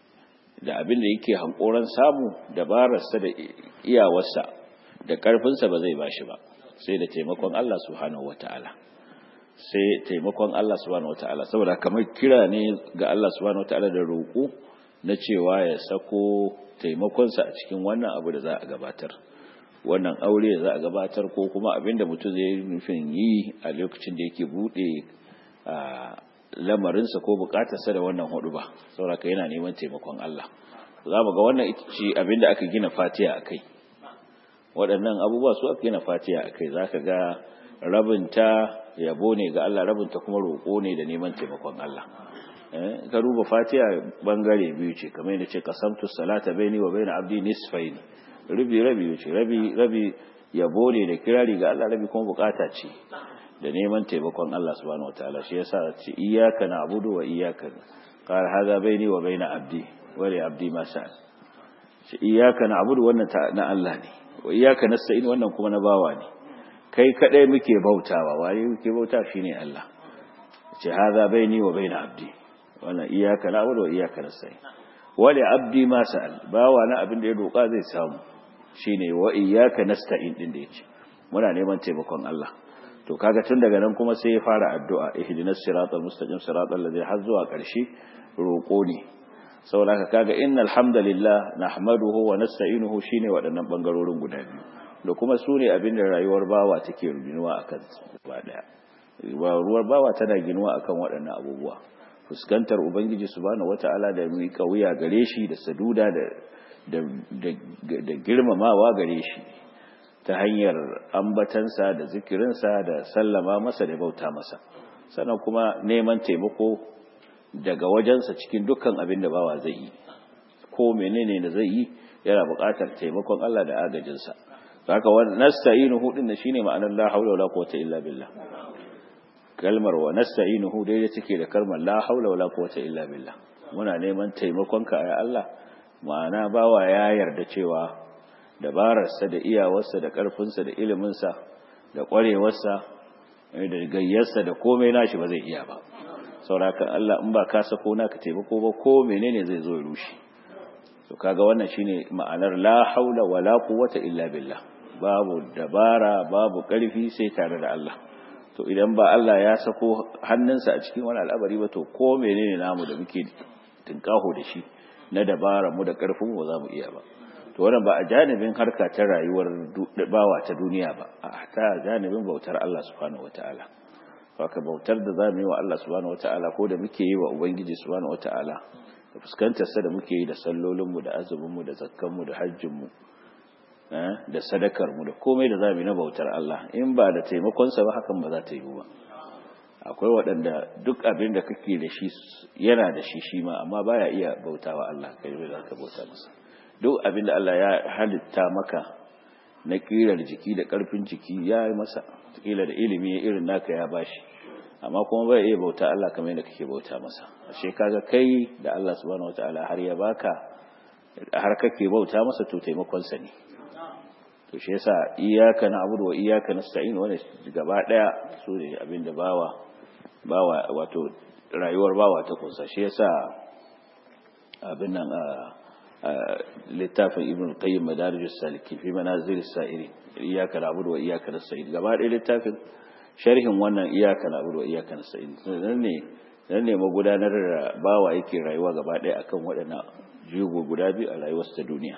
da abin da yake hankoran samu dabararsa da iyawarsa da ƙarfinsa ba zai bashi ba sai da taimakon Allah subhanahu wata'ala sai taimakon Allah subhanahu wata'ala saboda kamar kira ne ga Allah subhanahu wata'ala da roƙo na cewa ya sako taimakonsa a cikin wannan abu da za a gabatar wannan aure da za a gabatar ko kuma abin da mutum zai nufin yi a lokacin da yake buɗe a lamarinsa ko bukatarsa da wannan hudu ba sauraka yana neman taimakon Allah za mu ga wannan ita ce abinda aka gina fatiya a kai waɗannan abubuwa su aka gina fatiya a kai za ka ga rabinta yabo ne ga Allah rabinta kuma roƙo ne da neman taimakon Allah ka duba fatiya bangare biyu ce kamar yadda ce kasamtu salata baini wa baina abdi nisfaini rabi rabi ce rabi rabi yabo ne da kirari ga Allah rabi kuma bukata ce da neman taimakon Allah subhanahu wataala shi yasa ce iyyaka na'budu wa iyyaka qala hadha baini wa baina abdi wa li abdi ma sa'al ce iyyaka na'budu wannan na Allah ne wa iyyaka nasta'in wannan kuma na bawa ne kai kadai muke bautawa waye muke bauta shine Allah ce hadha baini wa baina abdi wannan iyyaka na'budu wa iyyaka nasta'in wa li abdi ma sa'al bawa na abin da ya roka zai samu shine wa iyyaka nasta'in din da yace muna neman taimakon Allah to kaga tun daga nan kuma sai ya fara addu'a ihdinas siratal mustaqim siratal ladzi har zuwa ƙarshe roƙo ne saboda kaga innal hamdalillah nahmaduhu wa nasta'inuhu shine waɗannan bangarorin guda biyu da kuma su ne abin da rayuwar bawa take ginuwa akan ba daya ruwar bawa tana ginuwa akan waɗannan abubuwa fuskantar ubangiji subhanahu wata'ala da mi kauya gare shi da saduda da da girmamawa gare shi ta hanyar ambatansa da zikirinsa da sallama masa da bauta masa sannan kuma neman taimako daga wajensa cikin dukkan abin da bawa zai yi ko menene da zai yi yana buƙatar taimakon Allah da agajinsa haka wannan nasta'inuhu din shine ma'anar la haula wala quwwata illa billah kalmar wa nasta'inuhu dai take da kalmar la haula wala quwwata illa billah muna neman taimakon ka ya Allah ma'ana bawa ya yarda cewa dabararsa da iyawarsa da ƙarfinsa da iliminsa da ƙwarewarsa da gayyarsa da komai nashi ba zai iya ba saurakan Allah in ba ka sako naka taimako ba ko menene zai zo ya rushe to kaga wannan shine ma'anar la haula wala quwwata illa billah babu dabara babu karfi sai tare da Allah to idan ba Allah ya sako hannunsa a cikin wani al'amari ba to ko menene namu da muke tinkaho da shi na dabara mu da karfin mu za mu iya ba to wannan ba a janibin harka ta rayuwar bawa ta duniya ba a ta janibin bautar Allah subhanahu wataala haka bautar da za mu yi wa Allah subhanahu wataala ko da muke yi wa ubangiji subhanahu wataala da fuskantar sa da muke yi da sallolin mu da azumin mu da zakkan mu da hajjin mu da sadakar mu da komai da za mu yi na bautar Allah in ba da taimakon sa ba hakan ba za ta yi ba akwai waɗanda duk abin da kake da shi yana da shi shi ma amma baya iya bautawa Allah kai bai za ka bauta masa duk abin da Allah ya halitta maka na kirar jiki da ƙarfin jiki ya yi masa kila da ilimi irin naka ya bashi amma kuma bai iya bauta Allah kamar yadda kake bauta masa ashe kaga kai da Allah subhanahu wataala har ya baka har kake bauta masa to taimakon sa ne to shi yasa iyyaka na'budu wa iyyaka nasta'in wannan gaba daya su ne abin da bawa bawa wato rayuwar bawa ta kunsa shi yasa abin nan littafin ibn qayyim madarijus salikin fi manazil sa'iri iyyaka na'budu wa iyyaka nasta'in gaba ɗaya littafin sharhin wannan iyyaka na'budu wa iyyaka nasta'in nan ne nan ne magudanar da bawa yake rayuwa gaba ɗaya akan waɗannan jigo guda biyu a rayuwar ta duniya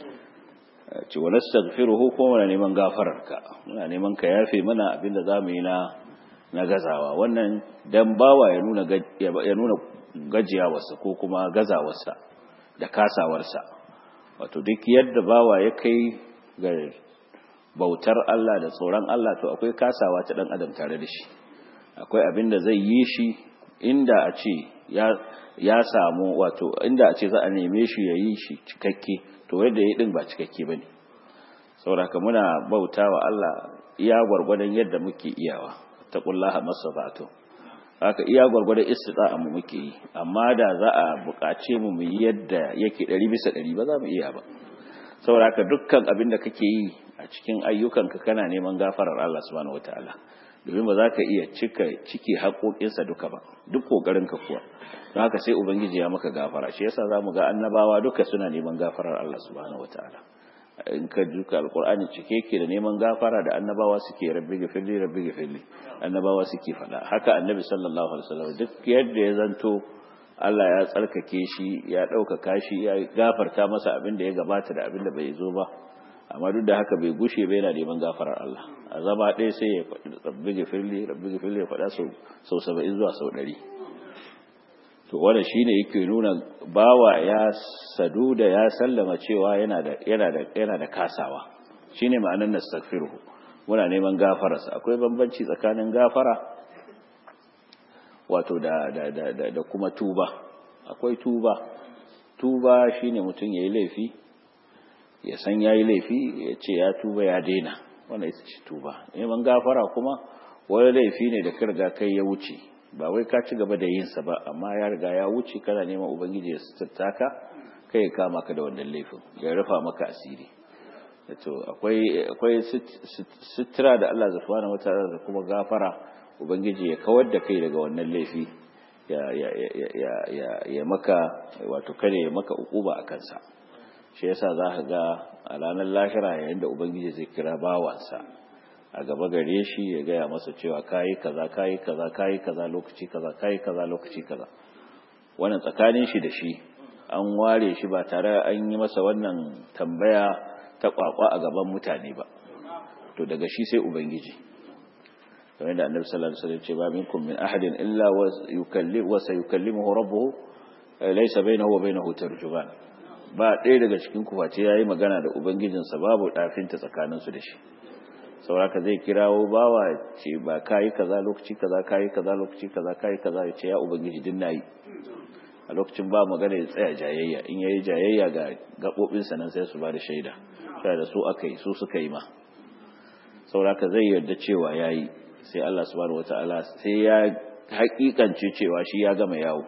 ce wa nastaghfiruhu ko muna neman gafararka muna neman ka yafe mana abinda zamu yi na na gazawa wannan dan bawa ya nuna ya nuna gajiyawarsa ko kuma gazawarsa da kasawarsa wato duk yadda bawa ya kai ga bautar Allah da tsoron Allah to akwai kasawa ta dan adam tare da shi akwai abin da zai yi shi inda a ce ya ya samu wato inda a ce za a neme shi ya yi shi cikakke to yadda ya din ba cikakke bane saboda muna bautawa Allah iya gwargwadon yadda muke iyawa taqullaha masabatu haka iya gwargwadon istida'a mu muke yi amma da za a buƙace mu mu yi yadda yake ɗari bisa ɗari ba za mu iya ba saboda haka dukkan abin da kake yi a cikin ayyukanka kana neman gafarar Allah subhanahu wataala domin ba za ka iya cika ciki haƙoƙinsa duka ba duk ƙoƙarinka kuwa don haka sai ubangiji ya maka gafara shi yasa za mu ga annabawa duka suna neman gafarar Allah subhanahu wataala in ka duka alkur'ani cike yake da neman gafara da annabawa suke rabbi gafirli rabbi gafirli annabawa suke faɗa haka annabi sallallahu alaihi wasallam duk yadda ya zanto Allah ya tsarkake shi ya ɗaukaka shi ya gafarta masa abin da ya gabata da abin da bai zo ba amma duk da haka bai gushe bai yana neman gafarar Allah a zama ɗaya sai ya faɗi rabbi gafirli rabbi gafirli ya faɗa sau sau saba'in zuwa sau ɗari to wannan shine yake nuna bawa ya sadu da ya sallama cewa yana da yana da yana da kasawa shine ma'anar nastaghfiruhu muna neman gafararsa akwai bambanci tsakanin gafara wato da da da da, da kuma tuba akwai tuba tuba shine mutum yayi laifi ya san yayi laifi ya ce ya tuba ya daina wannan ita ce tuba neman gafara kuma wani laifi ne da kirga kai ya wuce ba wai ka ci gaba da yin sa ba amma ya riga ya wuce kana neman ubangiji ya suturta ka kai ya kama ka da wannan laifin ya rufa maka asiri to akwai akwai sutura da Allah subhanahu wataala da kuma gafara ubangiji ya kawar da kai daga wannan laifi ya ya ya ya ya maka wato kare ya maka ukuba a kansa shi yasa za ka ga a ranar lahira yayin da ubangiji zai kira bawansa a gaba gare shi ya gaya masa cewa kayi kaza kayi kaza kayi kaza lokaci kaza kayi kaza lokaci kaza wannan tsakanin shi da shi an ware shi ba tare an yi masa wannan tambaya ta kwakwa a gaban mutane ba to daga shi sai ubangiji kamar da annabi sallallahu alaihi wasallam ce ba minkum min ahadin illa wa yukallim wa sayukallimuhu rabbuhu laysa bainahu wa bainahu tarjuman ba ɗaya daga cikin ku face yayi magana da ubangijinsa babu dafinta tsakaninsu da shi sauraka zai kirawo bawa ce ba kayi kaza lokaci kaza kayi kaza lokaci kaza kayi kaza ya ce ya ubangiji din nayi a lokacin ba magana ya tsaya jayayya in yayi jayayya ga gabobin sa nan sai su ba da shaida sai da su aka yi su suka yi ma sauraka zai yarda cewa yayi sai Allah subhanahu wataala sai ya hakikance cewa shi ya gama yawo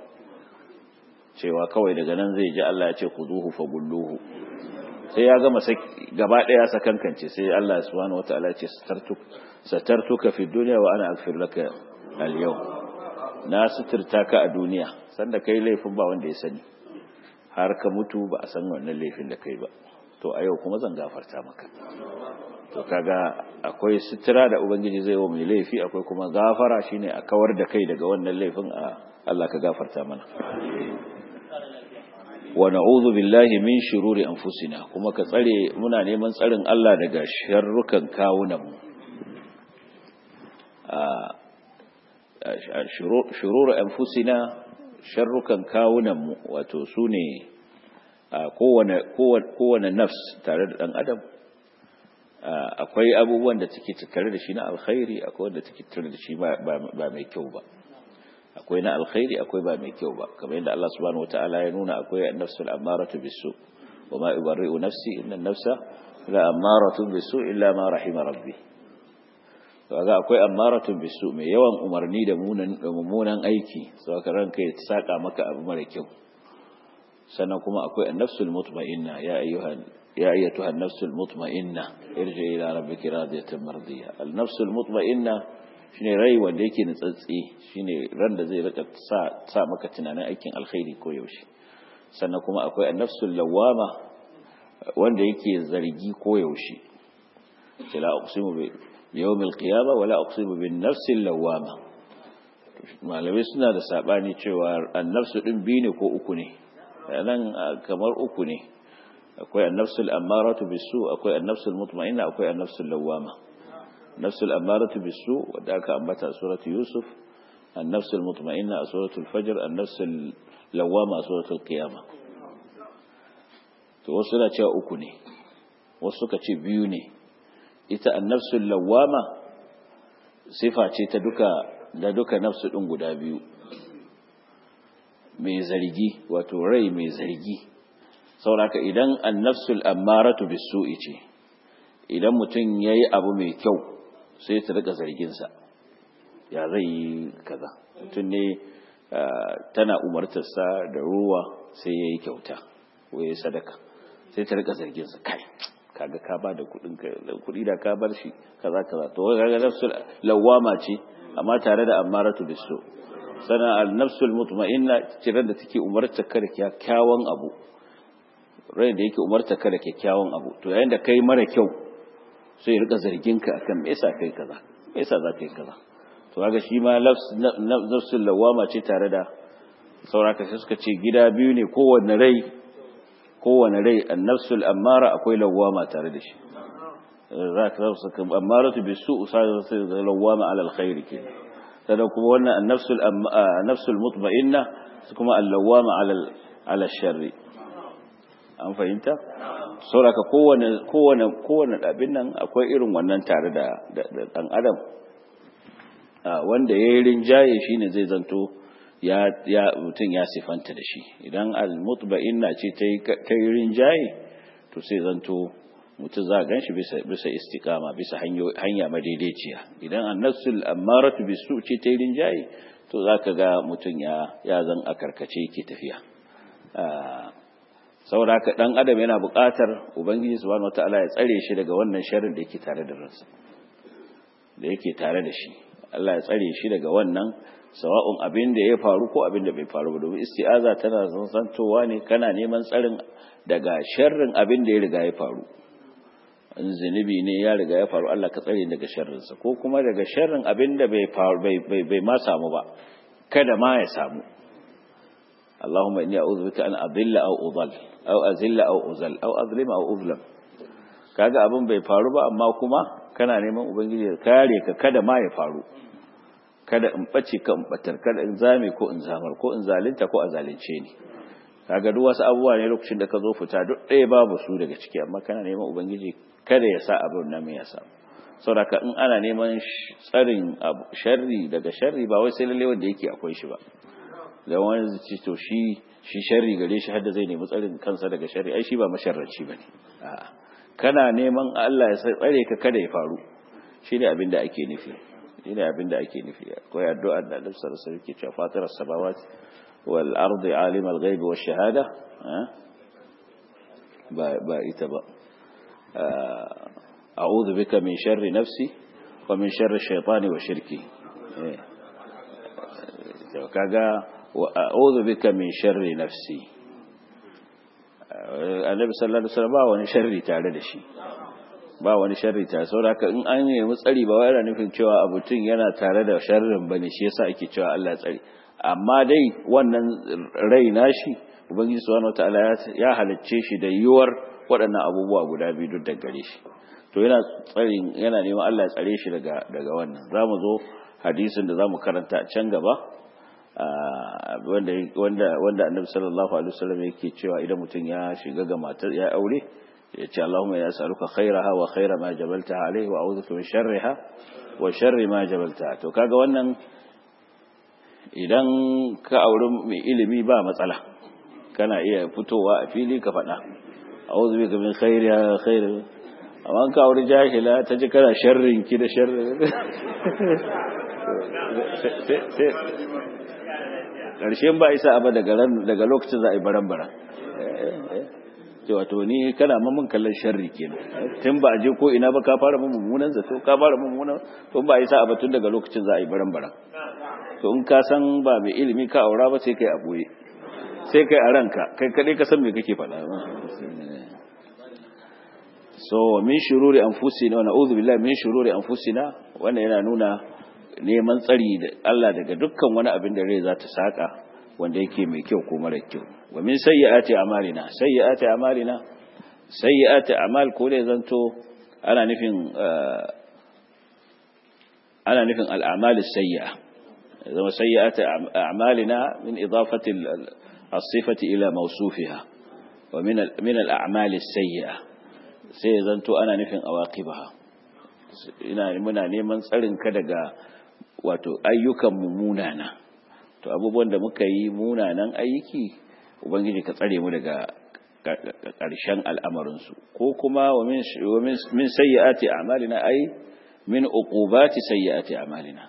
cewa kawai daga nan zai ji Allah ya ce khuduhu fagulluhu sai ya gama gaba daya sakankance sai Allah subhanahu wataala ya ce satartuk satartuka fi dunya wa ana aghfir laka al yawm na suturta ka a duniya sanda kai laifin ba wanda ya sani har ka mutu ba a san wannan laifin da kai ba to a yau kuma zan gafarta maka to kaga akwai sutura da ubangiji zai wa mai laifi akwai kuma gafara shine a kawar da kai daga wannan laifin a Allah ka gafarta mana wa na'udhu billahi min shururi anfusina kuma ka tsare muna neman tsarin Allah daga sharrukan kawunan mu a shururu anfusina sharrukan kawunan mu wato sune kowane kowane nafs tare da dan adam akwai abubuwan da take tattare da shi na alkhairi akwai wanda take tattare da shi ba mai kyau ba akwai na alkhairi akwai ba mai kyau ba kamar yadda Allah subhanahu wataala ya nuna akwai an-nafsul ammaratu bisu wa ma ubarri'u nafsi inna an-nafsa la ammaratu bisu illa ma rahima rabbi kaga akwai ammaratu bisu mai yawan umarni da mummunan aiki saboda ranka ya saka maka abu mara kyau sannan kuma akwai an-nafsul mutma'inna ya ayyuhan يا أيتها النفس المطمئنة ارجع إلى ربك راضية مرضية النفس المطمئنة shine rai wanda yake nutsatsi shine ran da zai rika sa sa maka tunanin aikin alkhairi ko yaushe sannan kuma akwai annafsul lawama wanda yake zargi ko yaushe la uqsimu bi yawmil qiyamah wala uqsimu bin nafsil lawama malamai suna da sabani cewa annafsu din biyu ne ko uku ne nan kamar uku ne akwai annafsul ammaratu bisu akwai annafsul mutma'inna akwai annafsul lawama nafsul ammaratu bisu wadda aka ambata a suratu yusuf annafsul mutma'inna a suratul fajr annafsul lawama a suratul qiyama to wasu na cewa uku ne wasu suka ce biyu ne ita annafsul lawama sifa ce ta duka da duka nafsu din guda biyu mai zargi wato rai mai zargi sauraka idan annafsul ammaratu bisu'i ce idan mutum yayi abu mai kyau sai ta rika zarginsa ya zai yi kaza mutum ne tana umartarsa da ruwa sai yayi kyauta ko yayi sadaka sai ta rika zarginsa kai kaga ka ba da kudin kudi da ka bar shi kaza kaza to kaga nafsul lawama ce amma tare da ammaratu bisu sana al-nafsul mutma'inna ciran da take umartar ka da kyakkyawan abu rai da yake umarta ka da kyakkyawan abu to yayin da kai mara kyau sai rika zargin ka akan me yasa kai kaza me yasa za ka yi kaza to kaga shi ma nafsul lawama ce tare da sauraka sai suka ce gida biyu ne kowanne rai kowanne rai an-nafsul ammara akwai lawama tare da shi za ka zama saka ammaratu bisu sai lawama ala alkhair kenan sannan kuma wannan an-nafsul nafsul mutma'inna kuma al-lawama ala ala sharri an fahimta sauraka kowane kowane kowane abin nan akwai irin wannan tare da dan adam wanda yayi rinjaye shine zai zanto ya ya mutun ya sifanta da shi idan al-mutba'inna ce ta yi rinjaye to sai zanto mutum za a ganshi bisa bisa istiqama bisa hanya madaidaiciya idan an-nafsul ammaratu bisu ce ta yi rinjaye to zaka ga mutun ya ya zan a karkace yake tafiya saboda haka dan adam yana buƙatar ubangiji subhanahu wataala ya tsare shi daga wannan sharrin da yake tare da ransa da yake tare da shi Allah ya tsare shi daga wannan sawa'un abin da ya faru ko abin da bai faru ba domin isti'aza tana zantowa ne kana neman tsarin daga sharrin abin da ya riga ya faru in zunubi ne ya riga ya faru Allah ka tsare daga sharrinsa ko kuma daga sharrin abin da bai faru bai bai ma samu ba kada ma ya samu Allahumma inni a'udhu bika an adilla aw udall aw azilla aw uzal aw azlima aw uzlam kaga abin bai faru ba amma kuma kana neman ubangiji ya kare ka kada ma ya faru kada in bace ka in batar kada in zame ko in zamar ko in zalunta ko a zalunce ni kaga duk wasu abubuwa ne lokacin da ka zo fita duk ɗaya babu su daga ciki amma kana neman ubangiji kada ya sa abin nan ya samu saboda in ana neman tsarin sharri daga sharri ba wai sai lalle wanda yake akwai shi ba da wani zai to shi shi sharri gare shi hadda zai nemi tsarin kansa daga sharri ai shi ba masharranci bane a'a kana neman Allah ya tsare ka kada ya faru shine abin da ake nufi shine abin da ake nufi akwai addu'a da Annabi sallallahu alaihi wasallam ke cewa fatir as-samawati wal ardi alim al-ghaib wash shahada ba ba ita ba a'udhu bika min sharri nafsi wa min sharri shaytani wa shirki kaga wa a'udhu bika min sharri nafsi annabi sallallahu alaihi wasallam ba wani sharri tare da shi ba wani sharri tare saboda haka in an nemi tsari ba wai yana nufin cewa abutun yana tare da sharrin bane shi yasa ake cewa Allah tsari amma dai wannan rai nashi ubangiji subhanahu wataala ya halicce shi da yiwuwar waɗannan abubuwa guda biyu duk da gare shi to yana tsarin yana neman Allah ya tsare shi daga daga wannan zamu zo hadisin da zamu karanta a can gaba wanda wanda wanda Annabi sallallahu alaihi wasallam yake cewa idan mutum ya shiga ga matar ya aure ya ce Allahumma ya as'aluka khairaha wa khaira ma jabaltaha alaihi wa a'udhu min sharriha wa sharri ma jabaltaha to kaga wannan idan ka auri mai ilimi ba matsala kana iya fitowa a fili ka faɗa a'udhu bika min khairiha khair amma ka auri jahila ta ji kana sharrin ki da sharrin ƙarshen ba isa abu daga lokacin za a yi baran-baran ce wato ni kana mamun kallon sharri kenan tun ba a je ko ina ba ka fara mun mummunan zato ka fara mummunan to ba isa abu tun daga lokacin za a yi baran-baran to in ka san ba mai ilimi ka aura ba sai kai a boye sai kai a ranka kai kadai ka san me kake faɗa so min shururi anfusina wa na'udhu billahi min shururi anfusina wannan yana nuna neman tsari da Allah daga dukkan wani abin da rai za ta saka wanda yake mai kyau ko mara kyau wa min sayyiati amalina sayyiati amalina sayyiati amal ko dai zanto ana nufin ana nufin al-a'mal as-sayyi'a zama sayyiati a'malina min idafati as-sifati ila mawsufiha wa min min al-a'mal as-sayyi'a sai zanto ana nufin awaqibaha ina muna neman tsarin ka daga wato ayyukan mu munana to abubuwan da muka yi munanan aiki ubangiji ka tsare mu daga ƙarshen al'amarinsu ko kuma wa min sayyi'ati a'malina ai min uqubati sayyi'ati a'malina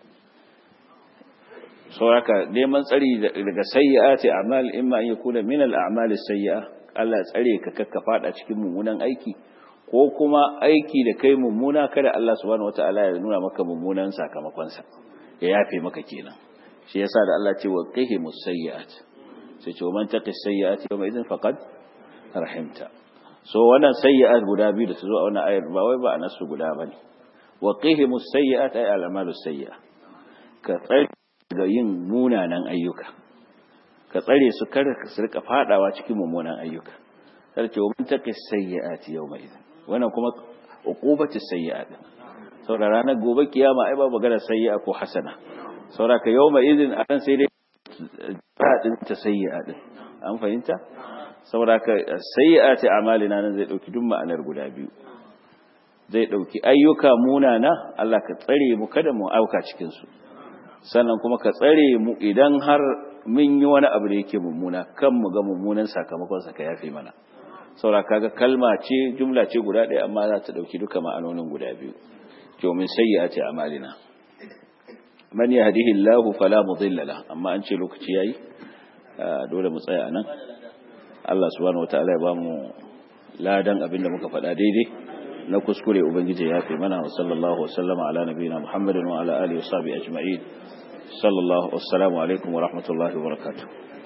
sauraka neman tsari daga sayyi'ati a'mal imma an yakuna min al'amali sayyi'a Allah tsare ka kakka fada cikin mummunan aiki ko kuma aiki da kai mummuna kada Allah subhanahu wataala ya nuna maka mummunan sakamakon sa ya yafe maka kenan shi yasa da Allah ce wa qihimus sayyi'at sai ce man taqi sayyi'ati yawma idin faqad rahimta so wannan sayyi'at guda biyu da su zo a wannan ayar ba wai ba anasu guda bane wa qihimus sayyi'at ay al'amalu sayyi'a ka tsare ga yin munanan ayyuka ka tsare su kar su rika fadawa cikin mummunan ayyuka sai ce man taqi sayyi'ati yawma idin wannan kuma uqubatu sayyi'at saboda ranar gobe kiyama ai ba magana sayyi'a ko hasana saboda ka yawma idin a ran sai dai radin ta sayyi'a din an fahimta saboda ka sayyi'ati amalina nan zai dauki duk ma'anar guda biyu zai dauki ayyuka munana Allah ka tsare mu kada mu auka cikin su sannan kuma ka tsare mu idan har mun yi wani abu da yake mummuna kan mu ga mummunan sakamakon sa ka yafe mana saboda kaga kalma ce jumla ce guda ɗaya amma za ta dauki duka ma'anonin guda biyu to min sayyi'ati amalina man yahdihi Allah fala mudilla la amma an ce lokaci yayi dole mu tsaya nan Allah subhanahu wataala ya bamu ladan abinda muka faɗa daidai na kuskure ubangiji ya fi mana wa sallallahu wa sallama ala nabiyina Muhammadin wa ala alihi wa sahbihi ajma'in sallallahu wassalamu alaikum wa rahmatullahi wa barakatuh